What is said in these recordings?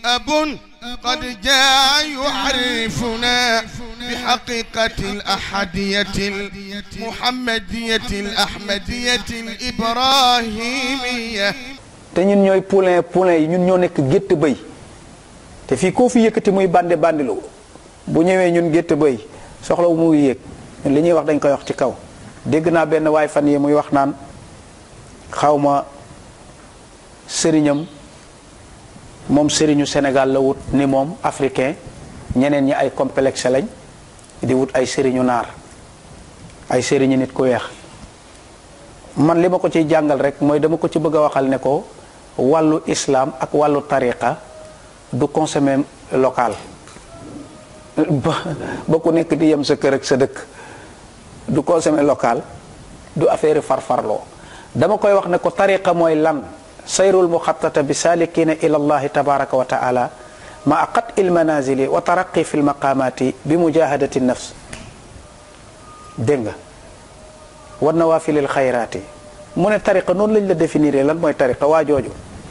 أب قد جاء يعرفنا بحقيقة الأحدية المحمدية الأحمدية الإبراهيمية te ñun ñooy poulain poulain yi ñun ñoo nekk gétt bëy te fii koo fi yëkkati muy bandi bandilu bu ñëwee ñun gétt bëy soxla wu muy yéeg ñun li ñuy wax dañ koy wax ci kaw dégg naa benn waay fan yi muy wax naan xawma sëriñam moom sëriñu Sénégal la wut ni moom africain ñeneen ñi ay complexe lañ di wut ay sëriñu naar ay sëriñu nit ku weex man li ma ko ciy jàngal rek mooy dama ko ci bëgg a waxal ne ko wàllu islam ak wàllu tariqa du consommer local ba ba ku nekk di yem sa kër ak sa dëkk du consommer local du affaire farfarloo dama koy wax ne ko tariqa mooy lan sayrul muxattata bi salikina ila allahi tabaraka wa taala ma aqat il manazili wa taraqi fi lmaqamati bi mujahadati nafs dégg nga wa nawafilil xayraati mu ne tariqa noonu lañ la définir lan mooy tariqa waa jooju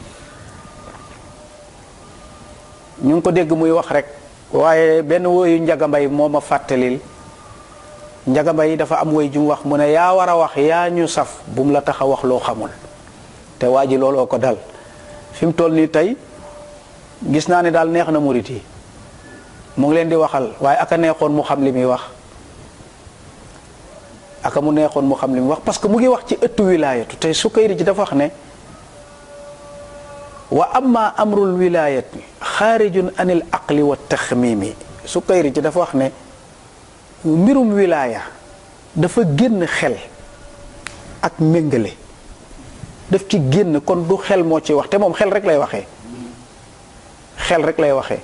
ñu ngi ko dégg muy wax rek waaye benn woyu njagambay moo ma fàttalil njagambay dafa am woy ju mu wax mu ne yaa war a wax yaa ñu saf bu mu la tax a wax loo xamul te waa ji looloo ko dal fi mu toll nii tey gis naa ne daal neex na murit yi mu ngi leen di waxal waaye aka neexoon mu xam li muy wax aka mu neexoon mu xam li muy wax parce que mu ngi wax ci ëttu wilaayatu te Sukayri ji dafa wax ne wa amma amrul wilaayati xaarijun anil aqli wa taxmimi Sukayri ji dafa wax ne mbirum wilaaya dafa génn xel ak méngale daf ci génn kon du xel moo ci wax te moom xel rek lay waxee xel rek lay waxee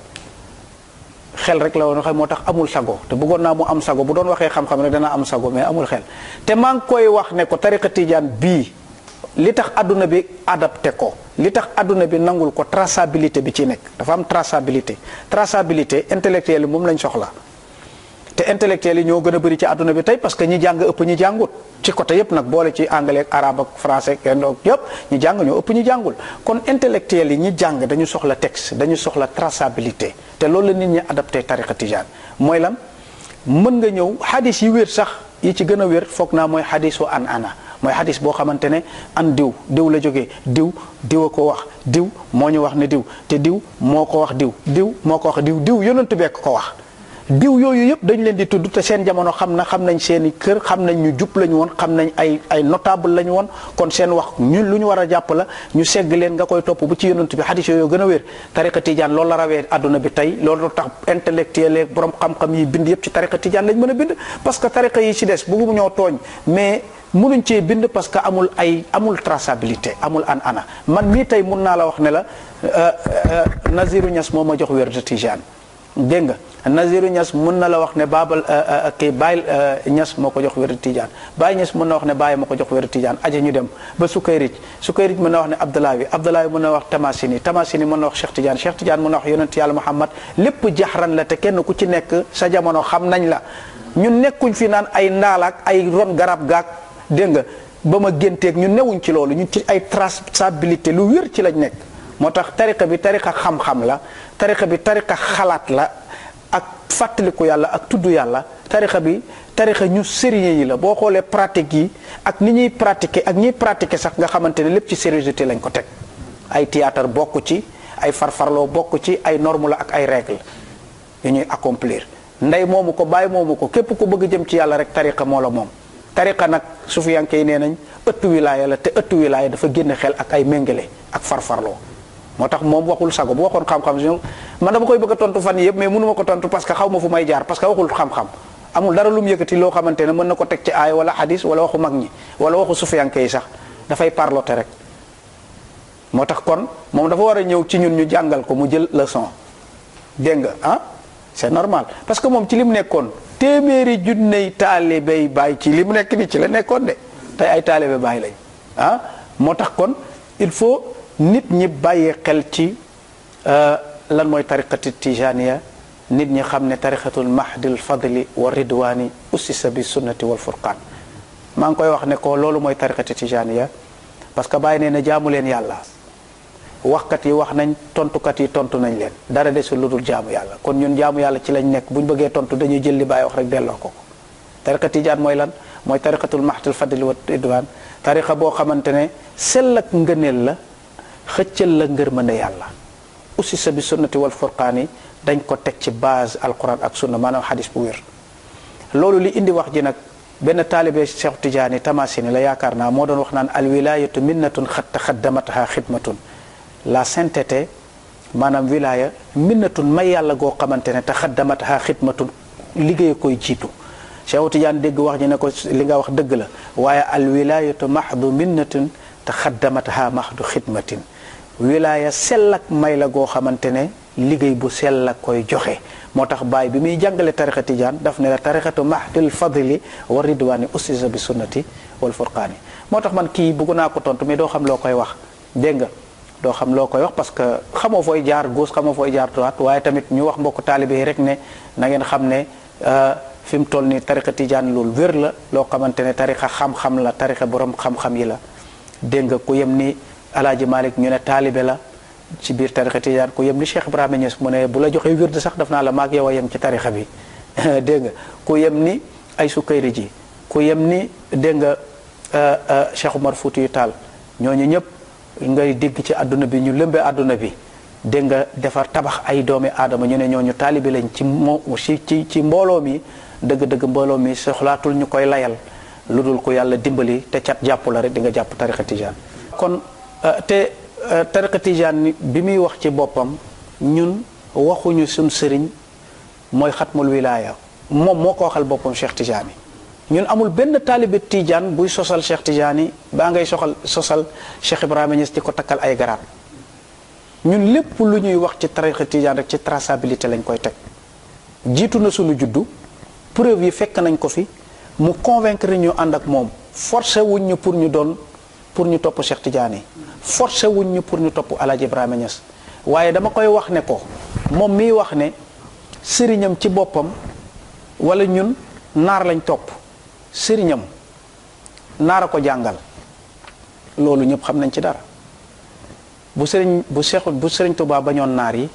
xel rek la woon waxee moo tax amul sago te bëggoon naa mu am sago bu doon waxee xam-xam rek dana am sago mais amul xel te maa ngi koy wax ne ko tariqa tijaan bii li tax adduna bi adapté ko li tax adduna bi nangul ko traçabilité bi ci nekk dafa am traçabilité traçabilité intellectuelle yi moom lañ soxla te intellectuels yi ñoo gën a bëri ci àdduna bi tey parce que ñi jàng ëpp ñi jàngut ci côté yépp nag boole ci anglais ak arabe ak français ak indo yépp ñi jàng ñoo ëpp ñi jàngul kon intellectuels yi ñi jàng dañu soxla texte dañu soxla traçabilité te loolu la nit ñi adapté tariqa tijaan mooy lan mën nga ñëw xadis yi wér sax yi ci gën a wér foog naa mooy xadisu an ana mooy xadis boo xamante ne an diw diw la jógee diw diw a ko wax diw moo ñu wax ne diw te diw moo ko wax diw diw moo ko wax diw diw yonentu bekk ko wax diw yooyu yëpp dañ leen di tudd te seen jamono xam na xam nañ seen i kër xam nañ ñu jub lañu woon xam nañ ay ay notable lañu woon kon seen wax ñun lu ñu war a jàpp la ñu segg leen nga koy topp bu ci yonent bi xadis yooyu gën a wér tariqa tijaan loolu la rawee àdduna bi tey loolu tax intellectuel ak borom xam-xam yi bind yëpp ci tariqa tijaan lañ mën a bind parce que tariqa yi ci des bëggu ñoo tooñ mais mënuñ cee bind parce que amul ay amul traçabilité amul an ana man mii tey mun naa la wax ne la Naziru Ñas moo ma jox wér de tijaan dégg nga Naziru Ñas mën na la wax ne baabal kii Baay Ñas moo ko jox wér tijaan Baay Ñas mën na wax ne Baay ma ko jox wér tijaan aja ñu dem ba Sukayrij Sukayrij mën na wax ne Abdoulaye Abdoulaye mën na wax Tamasini Tamasini mën na wax Cheikh Tidiane Cheikh Tidiane mën na wax yonent yàlla Muhammad lépp jaxran la te kenn ku ci nekk sa jamono xam nañ la ñun nekkuñ fi naan ay ndaalaak ay ron garab gaak dégg nga ba ma génteeg ñu newuñ ci loolu ñun ci ay traçabilité lu wér ci lañ nekk moo tax tariqa bi tariqa xam-xam la tariqa bi tariqa xalaat la ak fàttaliku yàlla ak tudd yàlla tariqa bi tariqa ñu sérieux yi la boo xoolee pratique yi ak ni ñuy pratiquer ak ñiy pratiquer sax nga xamante ne lépp ci sérieuxité lañ ko teg ay théâtre bokk ci ay farfarloo bokk ci ay norme la ak ay règle yu ñuy accomplir ndey moomu ko bàyyi moomu ko képp ku bëgg jëm ci yàlla rek tariqa moo la moom tariqa nag sufiyanke yi nee nañ ëttu wilaaya la te ëttu wilaaya dafa génn xel ak ay méngale ak farfarloo moo tax moom waxul sago bu waxoon xam-xam man dama koy bëgg a tontu fan yëpp mais mënu ma ko tontu parce que xaw ma fu may jaar parce que waxul xam-xam amul dara lu mu yëkkati loo xamante ne mën na ko teg ci aay wala hadis wala waxu mag ñi wala waxu sufiyanke yi sax dafay parlote rek moo tax kon moom dafa war a ñëw ci ñun ñu jàngal ko mu jël leçon dégg nga ah c'est normal parce que moom ci li mu nekkoon téeméeri junney taalibey bàyyi ci li mu nekk ni ci la nekkoon de tey ay taalibe bàyyi lañ ah moo tax kon il faut nit ñi bàyyi xel ci lan mooy tariqati tijaniya nit ñi xam ne tariqatul mahdil fadli wa ridwani ussisa bi sunnati wal furqaan maa ngi koy wax ne ko loolu mooy tariqati tijaniya parce que bàyyi nee na jaamu leen yàlla waxkat yi wax nañ tontukat yi tontu nañ leen dara desul lu dul jaamu yàlla kon ñun jaamu yàlla ci lañ nekk bu ñu bëggee tontu dañuy jël li bàyyi wax rek delloo ko ko tariqa tijaan mooy lan mooy tariqatul mahtul fadli wa idwaan tariqa boo xamante ne sell ak ngëneel la xëccal la ngërmande yàlla ussisa bi sunnati wal furqaani dañ ko teg ci base alquran ak sunna maanaam xadis bu wér loolu li indi wax ji nag benn taalibe Cheikh Tidiane Tamasini la yaakaar naa moo doon wax naan alwilayatu minnatun xat taxaddamataha xidmatun la sainteté maanaam wilaya minnatun may yàlla goo xamante ne taxaddamataha xidmatun liggéey koy jiitu Cheikh Tidiane dégg wax ji ne ko li nga wax dëgg la waaye alwilayatu mahdu minnatun taxaddamataha mahdu xidmatin wilaya sell ak may la goo xamante ne liggéey bu sell la koy joxe moo tax baay bi muy jàngale tarixa tijaan daf ne la tarixatu mahdil fadli wa ridwani ussisa bi sunnati wal furqaani moo tax man kii bëgg naa ko tontu mais doo xam loo koy wax dégg nga doo xam loo koy wax parce que xamoo fooy jaar gauche xamoo fooy jaar droite waaye tamit ñu wax mbokku taalibe yi rek ne na ngeen xam ne fi mu toll nii tarixa tijaan loolu wér la loo xamante ne tarixa xam-xam la tarixa borom xam-xam yi la dégg nga ku yem ni alaaji Malik ñu ne taalibe la ci biir tarixa tijaan ku yem ni Cheikh Ibrahima Niass mu ne bu la joxee wird sax daf naa la maag yow a yem ci tarixa bi dégg nga ku yem ni ay sukkayri ji ku yem ni dégg nga Cheikh Umar Fuuti yu Taal ñooñu ñëpp ngay dégg ci àdduna bi ñu lëmbe àdduna bi dégg nga defar tabax ay doomi aadama ñu ne ñooñu taalibe lañ ci moo ci ci ci mbooloo mi dëgg-dëgg mbooloo mi soxlaatul ñu koy layal lu dul ko yàlla dimbali te cat jàpp la rek di nga jàpp tarixa tijaan kon te tariqa tijaan bi muy wax ci boppam ñun waxuñu suñ sëriñ mooy xatmul wilaaya moom moo ko waxal boppam Cheikh Tidiane ñun amul benn taalibe tijaan buy sosal Cheikh Tidiane baa ngay soxal sosal Cheikh Ibrahima Niass di ko takkal ay garaat ñun lépp lu ñuy wax ci tariqa tijaan rek ci traçabilité lañ koy teg jiitu na suñu juddu preuve yi fekk nañ ko fi mu convaincre ñu ànd ak moom forcé wuñ ñu pour ñu doon pour ñu topp Cheikh Tidiane forcé wuñ ñu pour ñu topp El Hadj Ibrahima Niass waaye dama koy wax ne ko moom miy wax ne sëriñam ci boppam wala ñun naar lañ topp sëriñam naar a ko jàngal loolu ñëpp xam nañ ci dara bu sëriñ bu Cheikh bu sëriñ Touba bañoon naar yi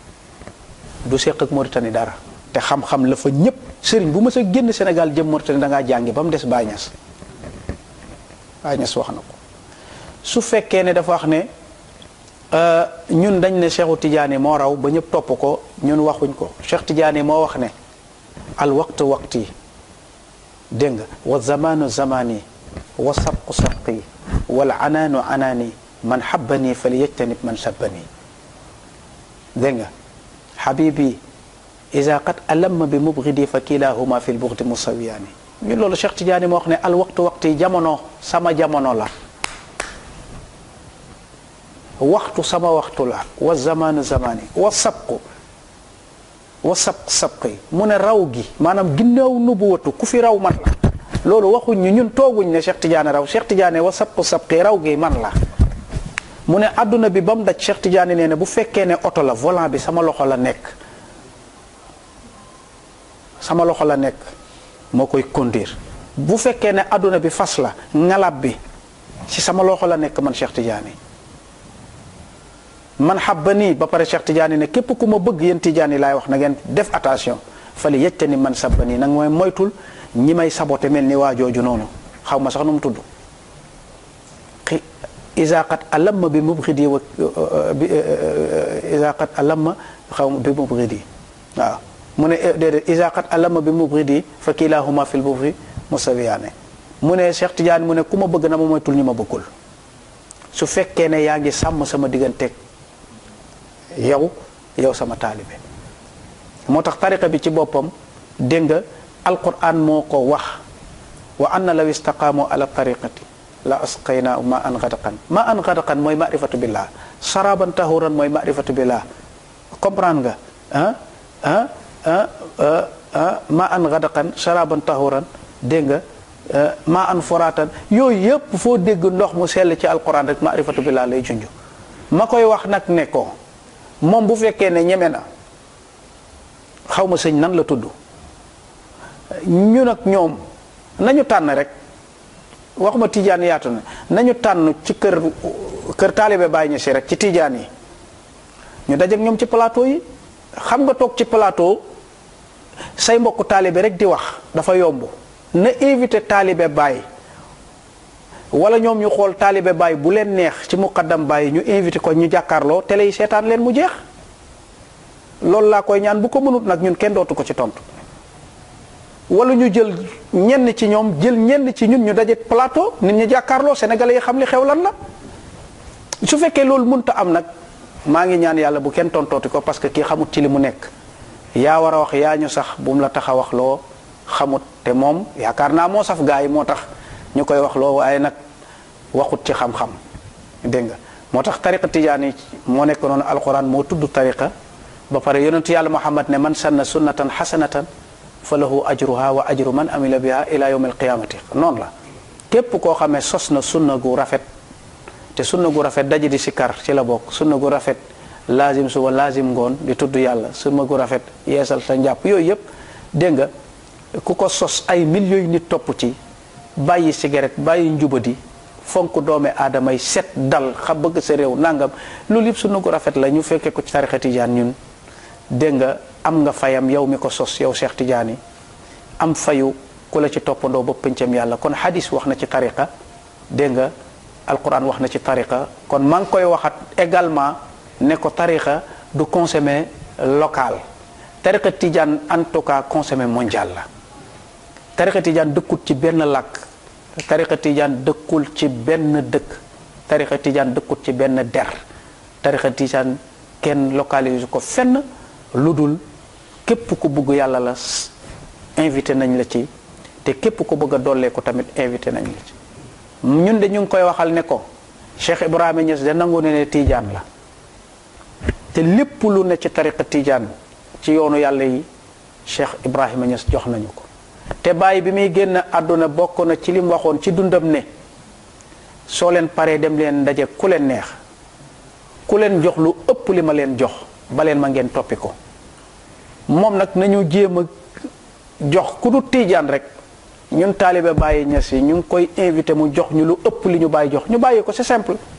du seq ak Mauritanie dara te xam-xam la fa ñëpp sëriñ bu mës a génn Sénégal jëm Mauritanie da ngaa jàngi ba mu des Baye Niass Baye Niass wax na ko. su fekkee ne dafa wax ne ñun dañ ne Cheikhu Tidiane moo raw ba ñëpp topp ko ñun waxuñ ko Cheikh Tidiane moo wax ne al waqtu waqti dégg nga wa zamanu zamani wa sabqu sabqi wal anaanu anaani man xabbani fali yajtanib man sabbani dégg nga xabibi ida qad alamma bi mubgidi fa kilahuma fi lbugdi musawiyaani ñun loolu Cheikh Tidiane moo wax ne al waqtu waqti jamono sama jamono la waxtu sama waxtu la wa zamanu zamani wa sabqu wa sabq sabqi mu ne raw gi maanaam ginnaaw nubuwatu ku fi raw man la loolu waxuñ ñu ñun tooguñ ne Cheikh Tidiane raw Cheikh Tidiane wa sabqu sabqi raw gi man la mu ne adduna bi ba mu daj Cheikh Tidiane nee na bu fekkee ne oto la volant bi sama loxo la nekk sama loxo la nekk moo koy conduire bu fekkee ne adduna bi fas la ngalab bi ci sama loxo la nekk man Cheikh Tidiane man xabba nii ba pare Cheikh Tidiane ne képp ku ma bëgg yéen Tidiane yi laay wax na ngeen def attention fali yejte ni man sabba nii nag mooy moytul ñi may saboté mel ni waa jooju noonu xaw ma sax nu mu tudd xi isaqat alamma bi mubxidi wa isaqat alamma xaw ma bi mubxidi waaw mu ne déedéet isaqat alamma bi mubxidi fa kilahuma fil bufri musawiyaane mu ne Cheikh Tidiane mu ne ku ma bëgg na ma moytul ñi ma bëggul su fekkee ne yaa ngi sàmm sama digganteeg yow yow sama taalibe moo tax tariqa bi ci boppam dégg nga alquran moo ko wax wa anna law istaqaamu ala tariqati la asqayna ma an gadaqan ma an gadaqan mooy marifatu billah saraban tahuran mooy marifatu billah comprendre nga ah ah ah ma an gadaqan saraban tahuran dégg nga ma an foratan yooyu yëpp foo dégg ndox mu sell ci alquran rek marifatu billah lay junj ma koy wax nag ne ko moom bu fekkee ne ñeme na xaw ma sëñ nan la tudd ñu nag ñoom nañu tànn rek waxuma tijaan yaatu na nañu tànn ci kër kër taalibe Baay Ñas rek ci tiijaan yi ñu dajeek ñoom ci plateau yi xam nga toog ci plateau say mbokku taalibe rek di wax dafa yomb na invité taalibe Baay wala ñoom ñu xool taalibe Baay bu leen neex ci muqaddam Baay ñu invité ko ñu jàkkaarloo télé yi seetaan leen mu jeex loolu laa koy ñaan bu ko mënut nag ñun kenn dootu ko ci tontu wala ñu jël ñenn ci ñoom jël ñenn ci ñun ñu daje plateau nit ñi jàkkaarloo sénégalais yi xam li xew lan la su fekkee loolu mënta am nag maa ngi ñaan yàlla bu kenn tontooti ko parce que kii xamut ci li mu nekk yaa war a wax yaa ñu sax bu mu la tax a wax loo xamut te moom yaakaar naa moo saf gaa yi moo tax ñu koy wax loo waaye nag waxut ci xam-xam dégg nga moo tax tariqa tijaan yi moo nekk noonu alquran moo tudd tariqa ba pare yonentu yàlla muhammad ne man sanna sunnatan xasanatan fa lahu ajruha wa ajru man amila biha ila yawm alqiyamati noonu la képp koo xamee sos na sunna gu rafet te sunna gu rafet daje di sikar ci la bokk sunna gu rafet laazim suba laazim ngoon di tudd yàlla sunna gu rafet yeesal sa njàpp yooyu yëpp dégg nga ku ko sos ay millions yu nit topp ci bàyyi cigarette bàyyi njubadi fonk doome aadama yi set dal xa bëgg sa réew nangam loolu yëpp sunna gu rafet la ñu fekkee ko ci tarixa tijaan ñun dégg nga am nga fayam yow mi ko sos yow Cheikh Tidiane am fayu ku la ci toppandoo ba pëncam yàlla kon hadis wax na ci tariqa dégg nga alquran wax na ci tariqa kon maa ngi koy waxat également ne ko tariqa du consommer local tariqa Tidiane en tout cas consommer mondial la tariqa Tidiane dëkkul ci benn làkk tariqa Tidiane dëkkul ci benn dëkk tariqa Tidiane dëkkul ci benn der tariqa Tidiane kenn localise ko fenn lu dul képp ku bëgg yàlla la invité nañ la ci te képp ku bëgg a dollee ko tamit invité nañ la ci ñun de ñu ngi koy waxal ne ko Cheikh Ibrahima Niass de nangu ne ne Tidiane la te lépp lu ne ci tariqa Tidiane ci yoonu yàlla yi Cheikh Ibrahima Niass jox nañu ko te bàyyi bi muy génn àdduna bokk na ci li mu waxoon ci dundam ne soo leen paree dem leen ndaje ku leen neex ku leen jox lu ëpp li ma leen jox ba leen ma ngeen toppi ko moom nag nañu jéem a jox ku du tiijaan rek ñun taalibe bàyyi ñes yi ñu ngi koy invité mu jox ñu lu ëpp li ñu bàyyi jox ñu bàyyi ko c'est simple